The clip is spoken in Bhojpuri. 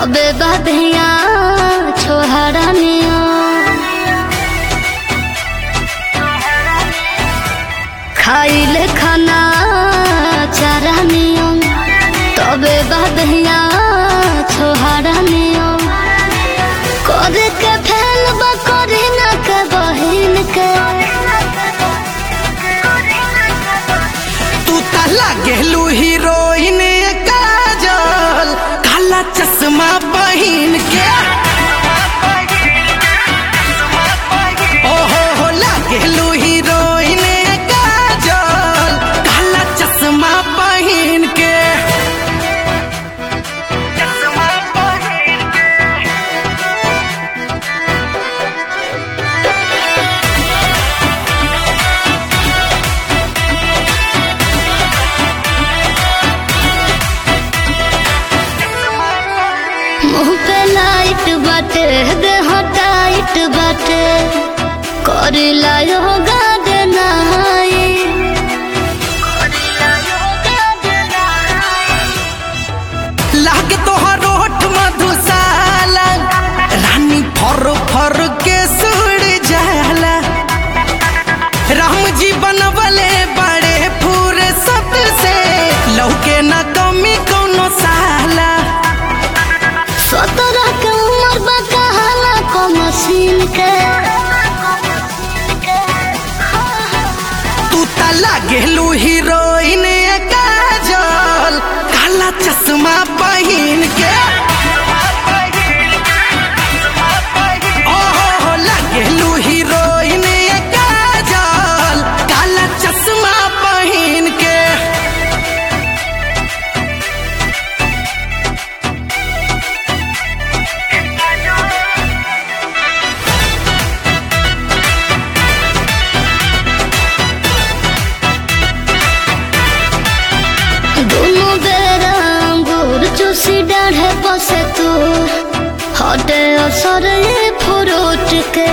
तबे बधिया छोहरनिया खाइले खाना चरनिया तबे बधिया छोहरनिया करे के फैल बकरी न के बहिन के तू तला गेलू हीरोइन काजल काला चश्मा बहिन के ओहो हो लागेलू हीरोइन काजल काला चश्मा बहिन के मुंह पे लाइट बाटे देह टाइट बाटे करिला योगा दे नहाई लागे तोहर ओठ मधुशाला रानी फर फर के सुड़ जाला राम जी बनवले बड़े फूर सबसे लौके न कमी कोनो साला सत्रह के उम्र बा कहाला को मशीन के तू त लागेलू हीरोइन काजल काला चश्मा बहिन के ओहो हो लागेलू हीरोइन काजल काला चश्मा बहिन के दोनों बेरा अंगूर चूसी डाढ़े बसे तू हटे असर ये फ्रूट के